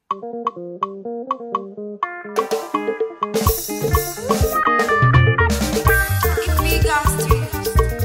Illegal Studios.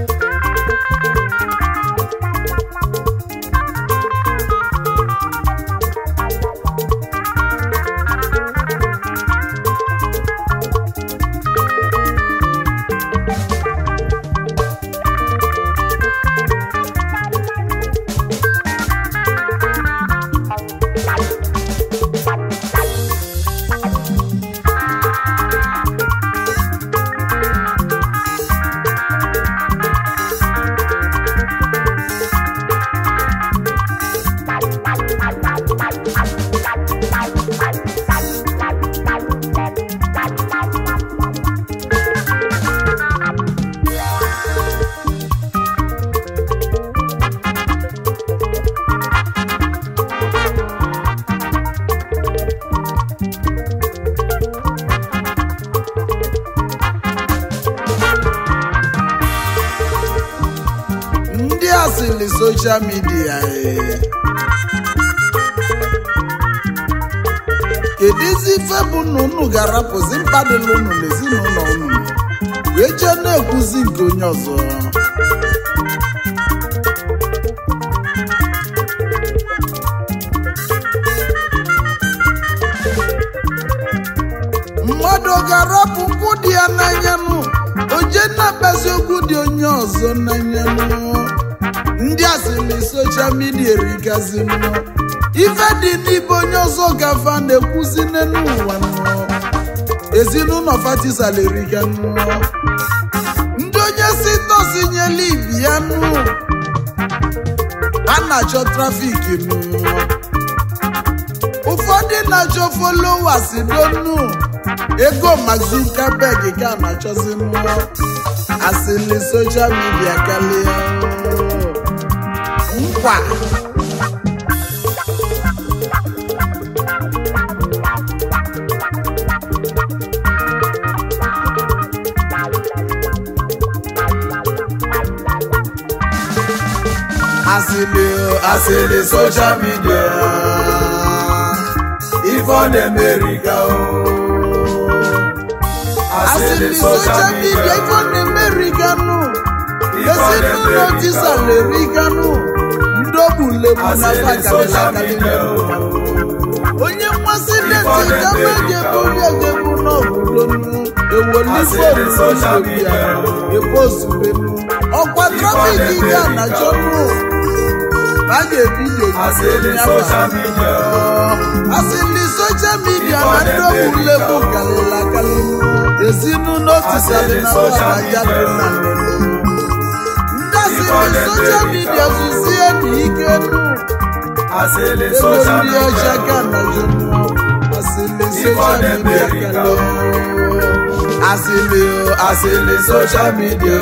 ndị asịlị soshal midia ee. kedụzi ife bụ na unu ga-arapụzi mkpadịla unu n'ezinụlọ unu wee jee na-ekwuzi nke onye ọzọ mmadụ ọ ga-arapụ nkwụ dị ya n'anya nụ oje na-akpazi okwu dị onye ọzọ n'anya nụ ndị asịrị soshal midia erigazi nụ ife dị n'ibe onye ọzọ gafa na-ekwuzi n'elu ụwa nụ ezinụlọ fatisala eriga nụ ndị onye si tosi nyela ibi ya nụ a na-achọ trafiki nụ ụfọdụ na-achọ followers donu ego Mark Zuckerberg ka a na-achọzi mmụọ asịlị soshal midia karịa nkwa asịlị asịlị soshal midia ife ọ na-emeriga o asịrị soshal midia ife ọ na-emeriganụ ezinụlọ tisaleriganụ ndị ogbulegbu na bakalịlakalị onye mmasị deti gama ga-ebuli egebu n'obodo ewolifobia ebozubenu ọkwa trafik ga na jọnụ a ga-ebido asịrị soshal midia na ndị ogbulegbu kalịlakalị ezinụlọ tisalị na wadaja dị na ndị asịrị soshal midia zuzie na ike nụ Asịlị ebe soshal ndị ọcha midia ga na jụnụ asịrị soshal midia kalị asịrị asịrị soshal midia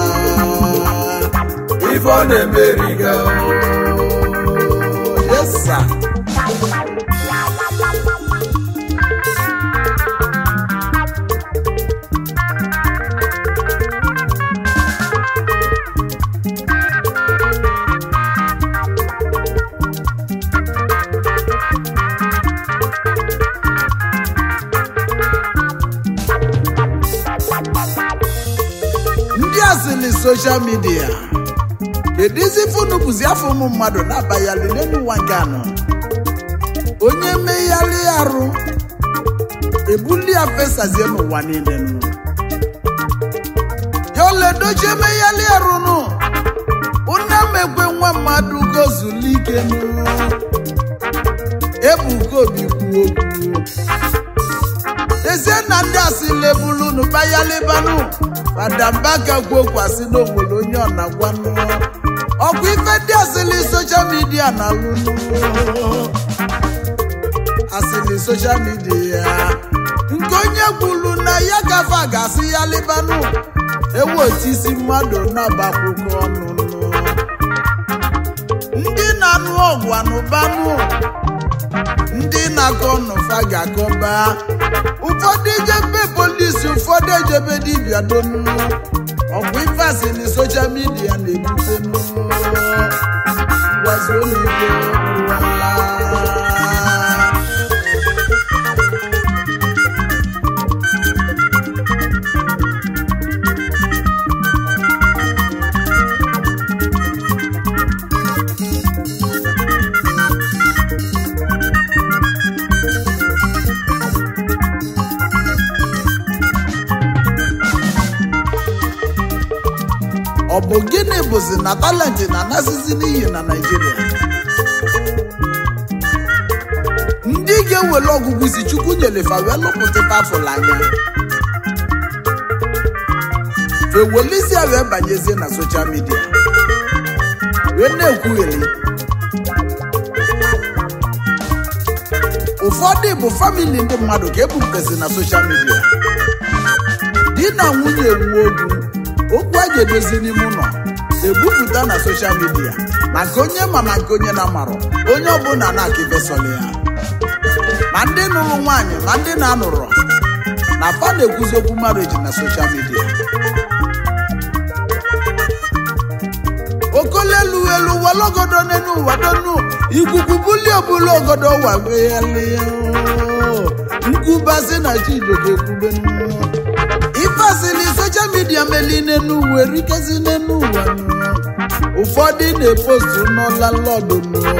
ife ọ na-emeriga yes sir. ndị asịlị soshal midia kedụzi funu bụzi afọ ụmụ mmadụ na-abayalị n'elu ụwa nke anọ onye megharị arụ ebuli ya fesazie n'ụwa niile nụ ya oledochi emegharị arụ nụ ụna mekwe nwa mmadụ gozulike nụ ebuka obi kwuo okwu ezie na ndị asịlị ebulunu bayalibanụ fadambaka kwuokwasị n'onwere onye ọ na-agwanụ ọkwa ife ndị asịlị soshal midia na-alụnụ asịlị soshal midia nke onye kwuru na ya gafe ga-asị ya libanụ ewu otu isi mmadụ na-agbakwụkwọ ọnụ ndị na-anụ ọgwụ anụbanụ ndị na-akọ n'ụfa ga-akọba ụfọdụ ejebe polisi ụfọdụ ejebe dibịa donu ọgwụ ife asịrị soshal midia na-ebute ngwazi ụlọikpe ụwa bụ gịnị bụzi na talenti na-anasịzi n'iyi na naijiria ndị ga-ewere ọgụgụ isi chukwu nyelefa wee lụpụta tafụl anya fewelisia wee banyezie na soshal midia wee na-ekwugheri ụfọdụ bụ famili ndị mmadụ ka ebupụtasị na soshal midia di na nwunye wuo okwu okwu a ga-edozi n'ime ụlọ ebupụta na soshal midia maka onye ma ma nke onye na-amarọ onye ọbụla na-aka ibesọrọ ya ma ndị nụrụ nwaanyị ma ndị na-anụrọ na fa na-ekwuzi okwu marriage na soshal midia okolelu elu walogodo n'enu ụwa donu ikuku buli obula ogodo ụwa weghalia nkwubasi na chidoga ekwube ifasili soshal midia meli n'enu ụwa erikezi n'enu ụwa ụfọdụ na-epostu n'ọla lọdụ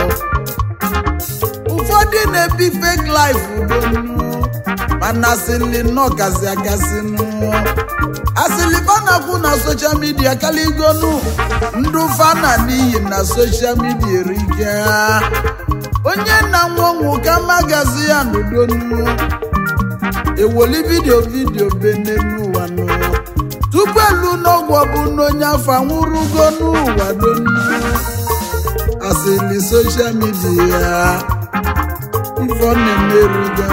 ụfọdụ na-ebi fake life udonu mana asịlị nnọọ gazi agasị asịlị fanakwu na soshal midia kaligonu ndụ fana n'iyi na soshal midia erike onye na nwa ọnwụ ka magazi ya n'udonu ewoli vidio vidio bene n'ụwa nụ tupu elu n'ọgwụ bụ n'onye afọ anwụrụgo n'ụwa donu asịlị soshal midia ife ọ na-emerigo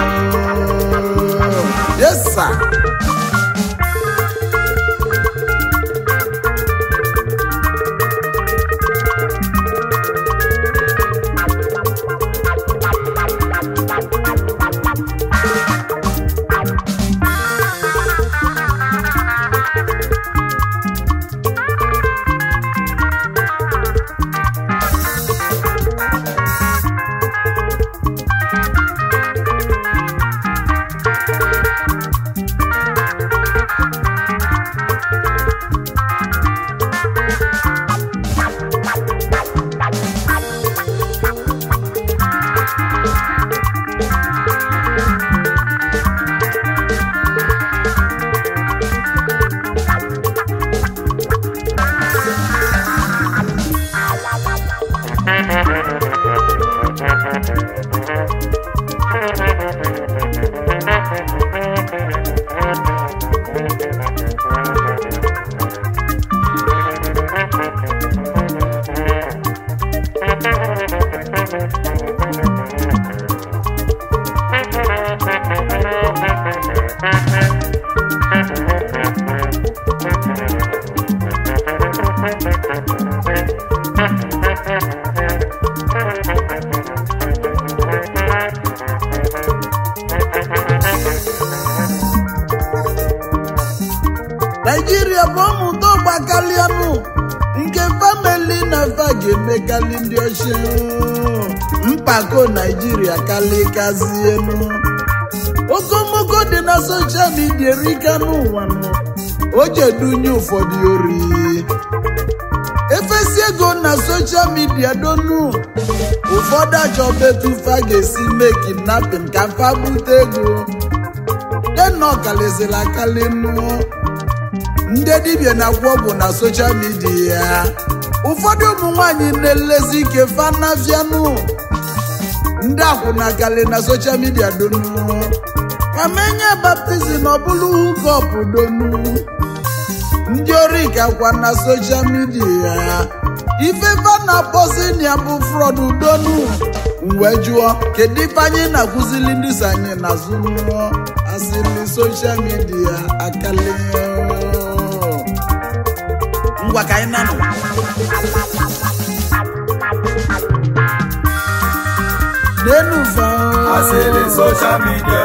yes sir. naijiria bụ ọmụta ọgba kalianụ nke famili na fa ga-emekali ndị ọchịa mpako naijiria kalikazienu okomoko dị na soshal midia erika n'ụwa nụ o jedunye ụfọdụ ori efesi ego na soshal midia donu ụfọdụ achọba etu fa ga-esi mee kidnapping ka fa bute ego dena ọkaliziri akali nụ ndị dibịa na-agwọ ọgwụ na soshal midia ụfọdụ ụmụ nwanyị na-elezi ike fanafianụ ndị akwụna kali na soshal midia donu ka menye baptizim ọbụlụ hukọp donu ndị ori kakwa na soshal midia ife fana posinia bụ frọd donu wee jụọ kedu ife anyị na-akụzili ndị so anyị n'azụ asịrị soshal midia akali ngwa ka anyị nanụ n'enu fa asịrị soshal midia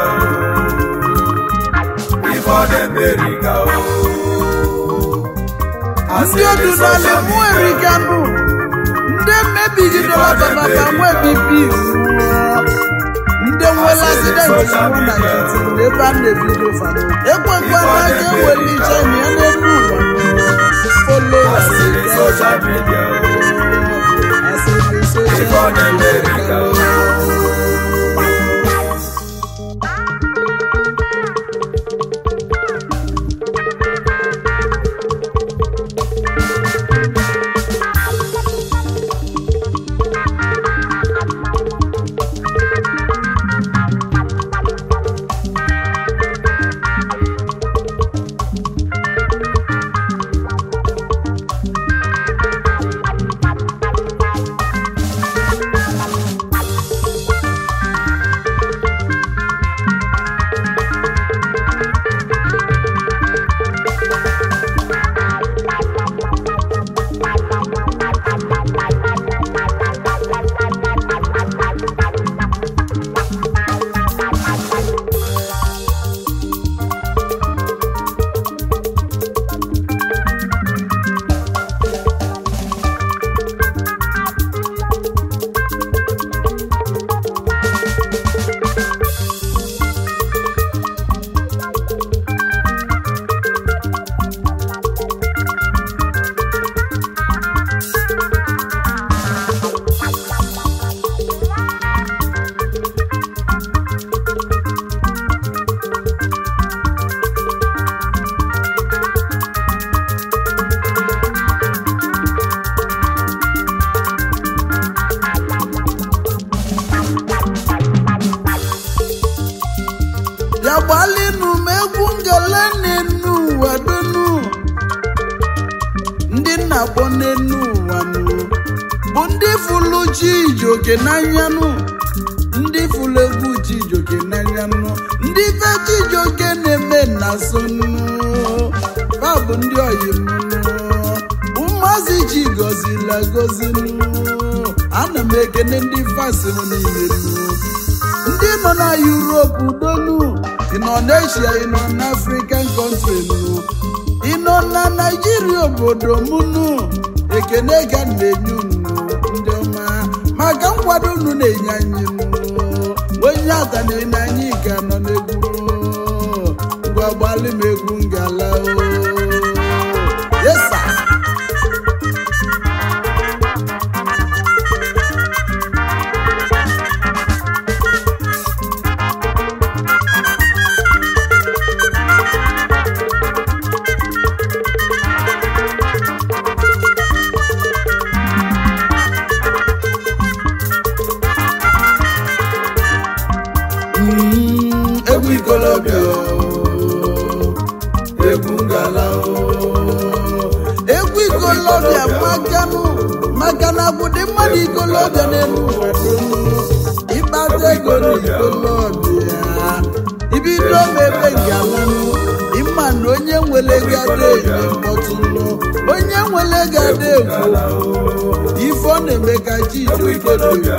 ife ọ na-emeri ka o ndị odu n'ala mụ erika nụ ndị mmebigidela bababa nwe bibi ndị nwere asidenti nwụ na nkịtị ebe a na-ebido fa ekwekwana ka ewere iche na ya n'elu ụwa folo asịrị soshal midia asịrị ife ọ soshal na-emeri ka o ya gbalịnụ m egwu ngele n'enu ụwa donu ndị nna kpọ n'enu ụwa nụ bụ ndị fụlụ Chijioke n'anyanụ ndị fụlụ egwu Chijioke n'anyanụ ndị fe Chijioke na-eme na sonụ fa bụ ndị oyimnụ ụmụazị chi gọzila gọzinụ ana m ekene ndị fasịnụ niile nụ ndị nọ na Europe donu ị nọ n'Asia ị nọ n'African country nụ ị nọ na Naijiria obodo m nụ ekene ka m na-enye unu ndị ọma maka nkwado unu na-enye anyị nụ onye ata na-enye anyị ka nọ n'egwu ngwa gbalị m egwu ngala o yesa Mm, egwu ikolobịa o, egwu ngala o. egwu ikolobịa makanụ maka na bụdị mmadụ ikolobịa n'elu ụwa dum. ịkpata ego n'ikolobịa ibido mebe ngalanụ ịma na onye nwere gada enye mkpọtụnụ onye nwere gada egwu ife ọ na-eme ka Chijioke dị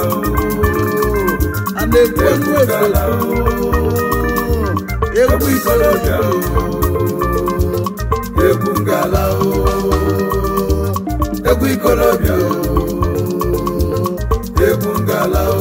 a na-ekwu egwu efekwu egwu ikolobịa egwu ngala o egwu ikolobịa egwu ngala o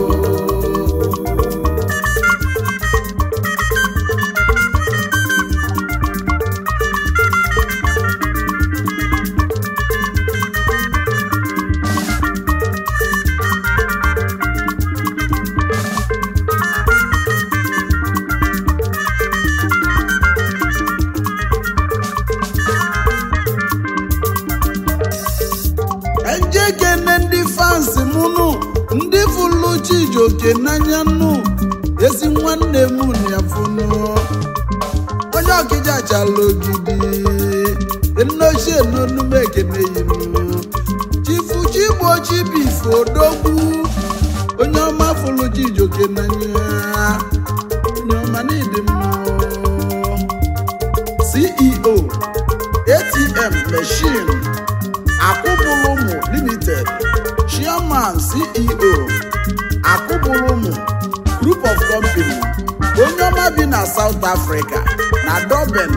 ejekene ndị fansi m nụ ndị fụlụ Chijioke n'anya nụ ezi nwanne m ya fụnụ onye ọkịja chala ogidi nnochie n'onume ekene yinụ chifu chigbo chibife odogwu onye ọma fụlụ Chijioke n'anya onye ọma n'ịdị mma CEO ATM machine Akụbụlụmụ Limited Chairman CEO Akụbụlụmụ Group of Company onye ọma bi na South Africa na Durban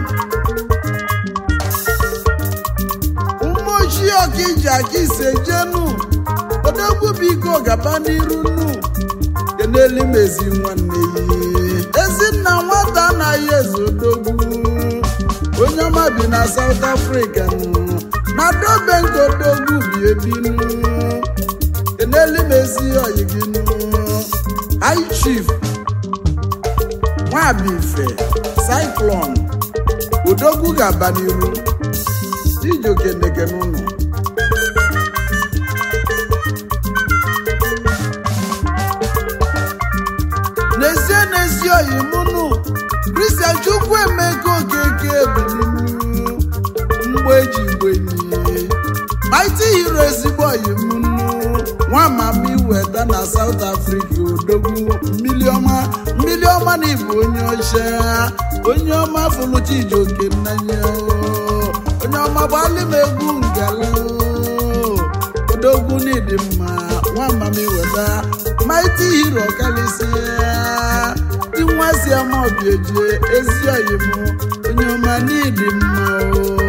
ụmụ ochie ọkaiji aka ise jenu odogwu biko gaba n'iru nu kenelu m ezi nwanne ya ezinna nwata anaghị eze odogwu onye ọma bi na South Africa nụ na dobe nke odogwu bi ebinu kenelu m ezi oyi gị nụ High Chief Nwabife Cyclone odogwu ga-aba n'iru Chijioke ndekene ụnụ n'ezie n'ezie oyi mụnụ Christian Chukwuemeka Okeke ebilinu mgbe eji gbenyi Mighty Hero ezigbo oyi mụnụ nwa mama iweta na South Africa odogwu mmili ọma mmili ọma na ịbụ onye ọcha onye ọma fụlụ Chijioke n'anya onye ọma gbalị m egwu ngala odogwu n'ịdị mma nwa mama iweta Mighty Hero karịsịa dị nwa si ama obiejie ezi oyi m onye ọma n'ịdị mma o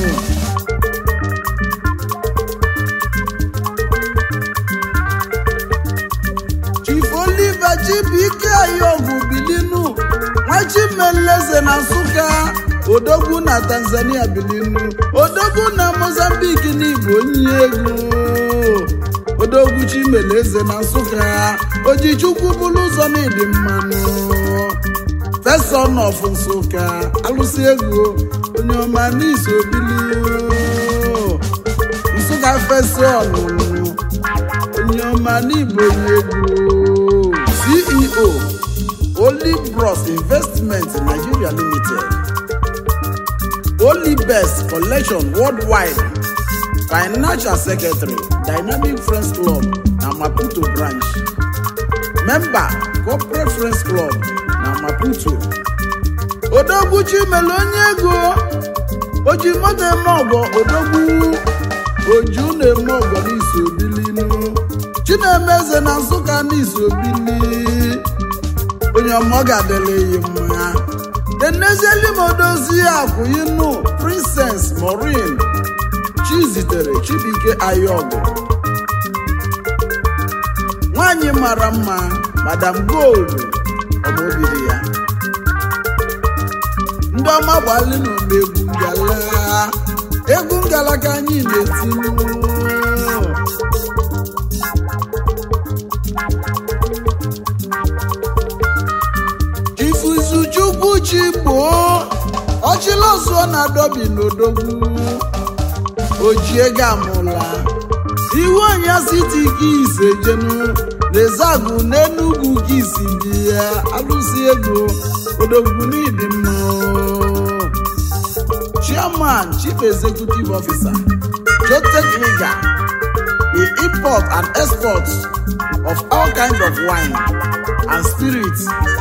Chief Oliver Chibuike Ayọgwụ Bilinu Nwachimeleze na Nsụka Odogwu na Tanzania Bilinu Odogwu na Mozambique n'Igbo onye egwu Odogwu Chimeleze na Nsụka Ojichukwu bụrụ ụzọ n'ịdị mmanụ Feson of Nsụka alụsị egwu onye ọma n'iso Bilinu Nsụka Feson onye ọma n'Igbo onye egwu CEO Olibros Investment Nigeria Limited Olibest Collection Worldwide Financial Secretary Dynamic Friends Club na Maputo Branch Member Corporate Friends Club na Maputo Odogwu mere onye ego oji moto eme ọgọ odogwu oju na-eme ọgọ n'isi obilinu chinemeze na nsụka n'isi obili onye ọmọ ga-adịla ya mma enezieli m odozi akwụyinu princess maureen chizitere chibike ayọgụ nwanyị mara mma madam gold ọmobiri ya ndị ọma gbalịnụ n'egwu ngala egwu ngala ka anyị na-etinye ifuzuchukwu chi gboo ọchịlọzụọ na-adọbi n'odogwu ojie gamụla iwu anya siti gị ise jenu na-ezagụ n'enugwu gị isi bi ya alụsi ego odogwu n'ịdị mma chairman chief executive officer jotech liga the import and export of all kinds of wine and spirits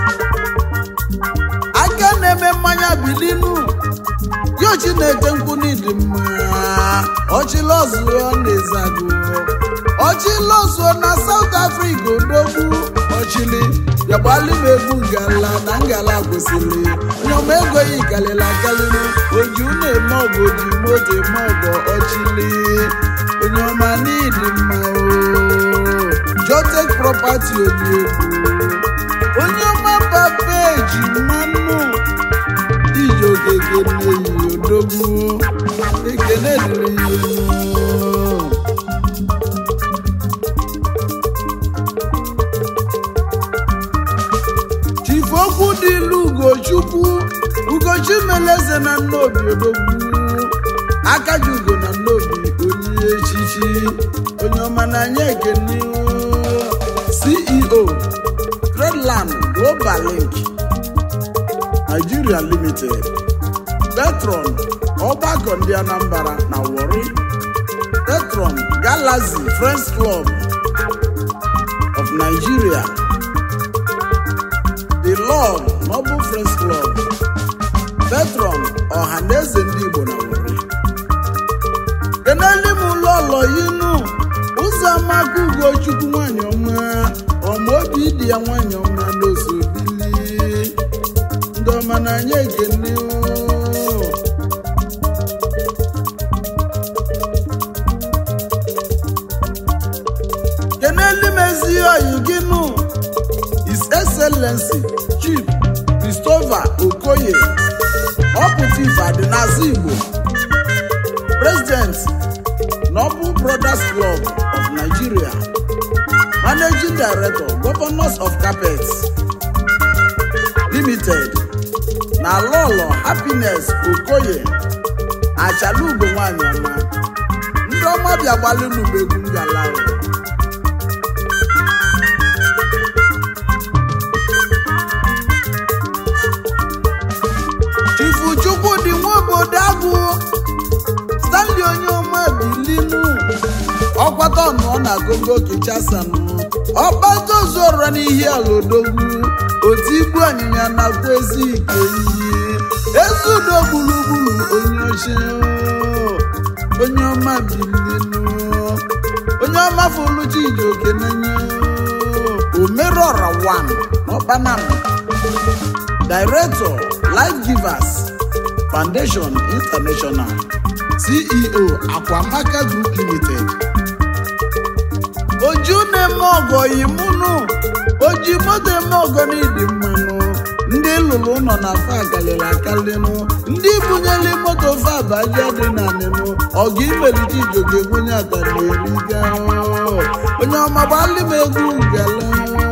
aka na-eme mmanya bilinu yo chineke nkwu n'ịdị mma ọchịlọzụọ na-ezagụ ọchịlọzụọ na south africa odogwu ọchịlị yagbali m egwu ngala na ngala kwesịrị nyọma ego yi kalịla akalịnụ oju na-eme ọgụ oji moto eme ọgọ ọchịlị onye ọma n'ịdị mma o jotek property oji egwu onye ọma papa eji mmanụ iji ogege na-eyi odogwu ekene dịrị ya unu. chifu okwu dị ilu ugochukwu ugochi meleze na nnobi odogwu akaji ugo na nnobi onye echichi onye ọma n'anya ekene ceo Redland Global Link Nigeria Limited Petron ọgbakọ ndị Anambra na Warri Petron Galaxy Friends Club of Nigeria The Lord Noble Friends Club Petron Ọhaneze ndị Igbo na Warri keneli m ụlọ ụlọ yinu ụzọ amaka ugochukwu nwanyị ọma ọma obi dị ya nwanyị ọma n'oso bili ndị ọma n'anya ekene oo. keneli m ezi oyi gị nụ his excellency chief christopher okoye ọpụta ife adịnazi igbo president noble brothers club of nigeria managing director governors of carpet limited na lọlọ happiness okoye achalugo nwanyị ọma ndị ọma bịa gbalịnụm egwu ngala ahụ. chifu chukwudị nwa obodo agụ stanley onye ọma bilinu ọkwata ọnụọ na gogo kichasanụ ọkpata ozuọra n'ihi ala odogwu otu ibu anyịnya nakwa ezi ike iyi ezi udo gburugburu onye oche onye ọma bilinu onye ọma foluchi iji oke n'anya omerọra 1 n'ọkpanam Director Life Givers Foundation International CEO Akwamaka Group Limited oju na-eme ọgọ yimunu oji moto eme ọgọ n'ịdị mmanụ ndị lụrụ ụlọ na fa akalịla akalịnụ ndị bunyere moto fa abaja dị na nịnụ ọgụ imelite ijogo ebunye atarieriga onye ọma gbalị m egwu ngala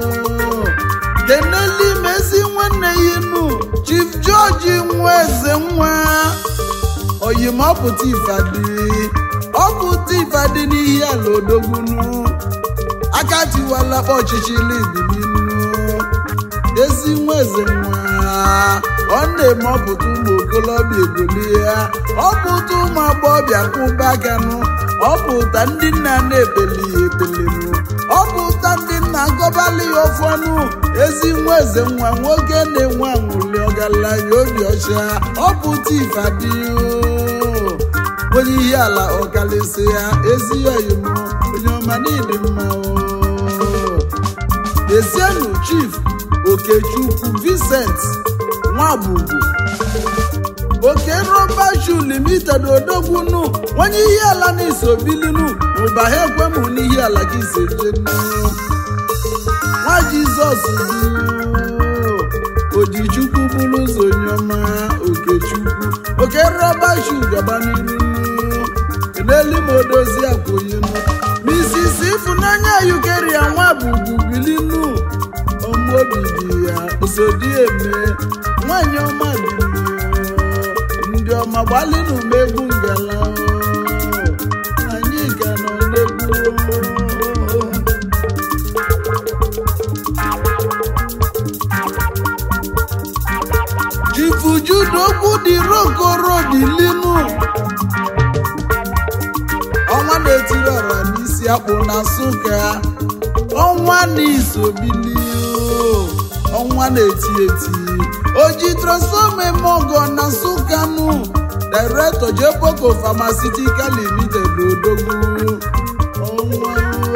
keneli mezi nwanne ya inu chief george nwa eze nwa oyimọpụta ifadi ọpụta ifadi n'ihi ala odogwunu aka tiwala ọchịchị libilinu ezi nwa eze nwa ọ na-eme ọpụta ụmụ okolobịa egolie ya ọpụta ụmụ agbọghọbịa kwụba akanụ ọpụta ndị nna na-ebeli ya ebelinu ọpụta ndị nna gọbali ya ofu ọnụ ezi nwa eze nwa nwoke na-enwe anwụli ọgaranya obi ọcha ọpụta ifadi onye ihe ala ọkalịsị ya ezi oyim onye ọma n'ịdị mma o. Esienu Chief Okechukwu Vincent Nwabugu Oke Rọba Shoe Limited Odogbunu onye ihe ala na-eso bilinu ụba ha ekwemụ n'ihe ala gị sejenu nwa Jizọs bụ Ojichukwu bụrụ ụzọ onye ọma Okechukwu Oke Rọba Shoe gaba n'iru n'elu ma odozi akwụyinu Mrs. Ifunanya Yukeria Nwabugu bilinu ọmụobi dị ya osodi eme nwanyị ọma bilinu ndị ọma gbalịnụ m egwu ngala anyị ga nọ n'egwu jifujudogwu dị rokoro bilinu ọnwa na-etiri ọra n'isi akpụ na nsụka ọnwa na-isobili ọnwa na-eti eti oji transfọma eme ọgọ na nsụka nụ directọ jeboko pharmaceutical limited odogwu ọnwa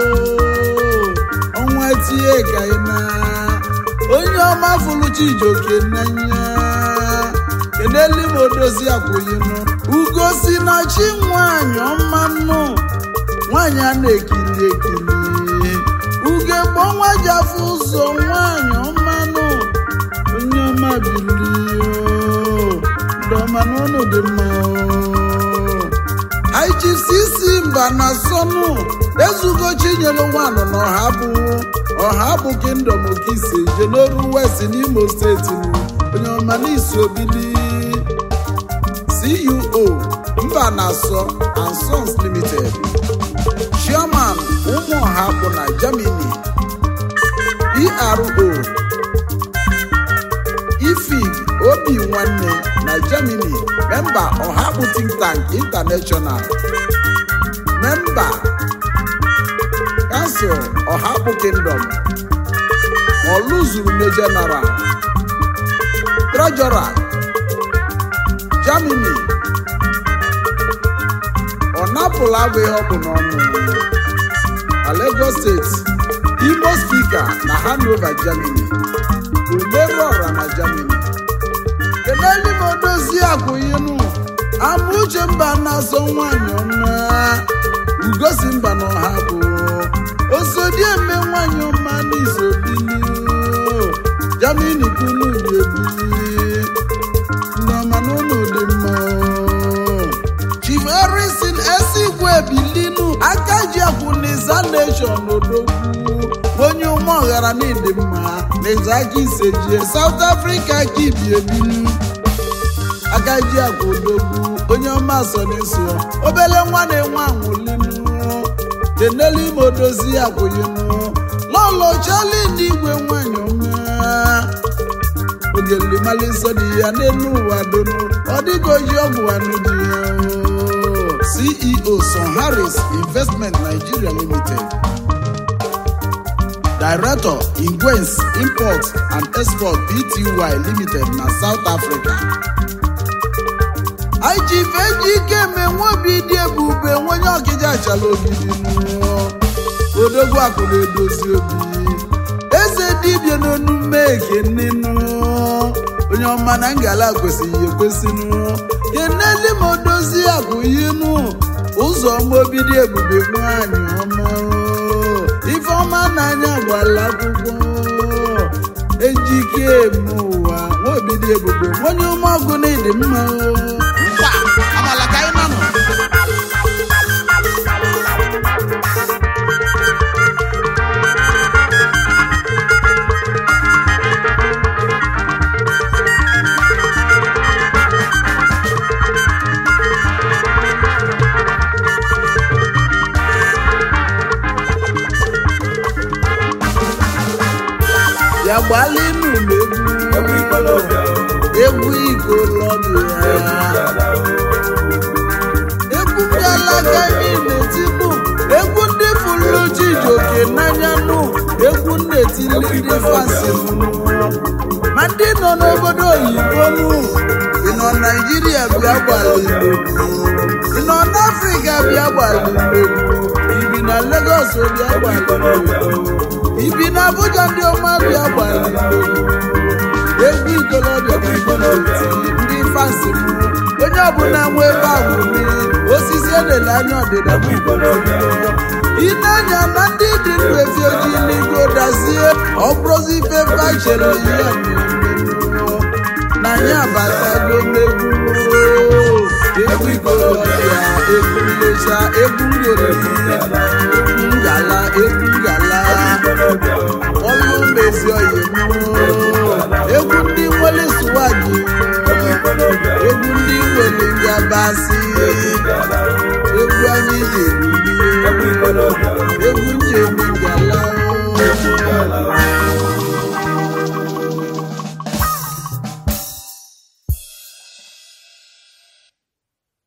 ọnwa tie ka ị na onye ọma fụrụ chijoke n'anya keneli m odozi akwụyinụ ugo si na chi nwanyị ọma nnụ nwanyị a na-ekiri ekiri uge gbọ nwa ji afọ ụzọ nwanyị ọma nụ onye ọma bilio ndị ọma n'ụlọ dị mma IGCC mba na sọnụ ezugo chinyere nwanụ na ọha bụ ọha bụ kingdom okise jenoru west n'imo steeti nụ onye ọma n'isi obili CEO mba na-asọ and Sons Limited Chairman ụmụọha bụ na Germany PRO ifig obi nwanne na Germany memba ọhabụ think tank international memba kansụl ọhabụ kingdom ọlụzuru general treasurer Germany ọ napụla agba ihe ọ bụ n'ọnụ na Lagos steeti Imo spika na Hanover Germany Umeru ọra na Germany keleli m odozi akwụyinụ Amuche mba na-asọ nwanyị ọma Ugosi mba na ọha bụ osodieme nwanyị ọma n'isobili Germany kunu ebili nneọma n'ụlọ dị mma Chief Harrison Esigwe bilinu aka ji akwụniza nation odogwu onye ụmụ ọghara n'ịdị mma na aka isejie South Africa ka ibi ebinu aka ji agwa odogwu onye ọma so n'eso obele nwa na-enwe anwụlinu denelu ime odozi akwụyinu lọlọ chali n'igwe nwanyị ọma ogelimali nsọ dị ya n'elu ụwa donu ọ dịghị oji ọgwụ anụ dị ya o. CEO Son Harris Investment Nigeria Limited Director Ingwens Import and Export Pty Limited na South Africa IGF ejike menwe obi dị ebube nwenye ọkịja achala ogidi nụ odogwu akụ na-edozi obi eze dibịa n'onume ekene nụ onye ọma na ngala kwesịghị ekwesị nụ keneli ma odozi akụ yinụ ụzọ ọma obi dị ebube nwanyị ọma ifeọma n'anya gbala akwụkwọ ejike eme ụwa nwa obi dị ebube onye ume ọgụ na ịdị mma mkpa amala ka anyị nọ ya gbalị n'ụlọ ikolobịa o. egwu ikolobịa Dala o. egwu ndị alaka anyị na-etinu egwu ndị fụlụ Chijioke n'anya nụ egwu na-etili ndị fansi nụ ma ndị nọ n'obodo oyibo nụ ị nọ naijiria bịa gbara igbo ị nọ n'afrịka bịa gbara igbo ibi na legos bịa gbara Ikolobịa igbo o. ibi na abuja ndị ọma bịa gbara igbo egwu ikolobịa ka anyị na-etili ndị fansi nụ onye ọbụla nwe ebe a bụ mmiri osisi elele anya ọdịda bụ Ikolobịa o. ị na-anya na ndị dị ndụ efi ojii n'igo dazie ọ bụrụzi ife fachere ya na ya abatago megwu egwu ikolobịa egwu nlecha egwu ngere egwu ngala egwu ngala Ikolobịa o. ọlụ mezi oyi egwu ndị nwere suwaji Ikolobịa o. egwu ndị nwere ngabasị Dala o. egwu anyị ji eruli Ikolobịa o. egwu njem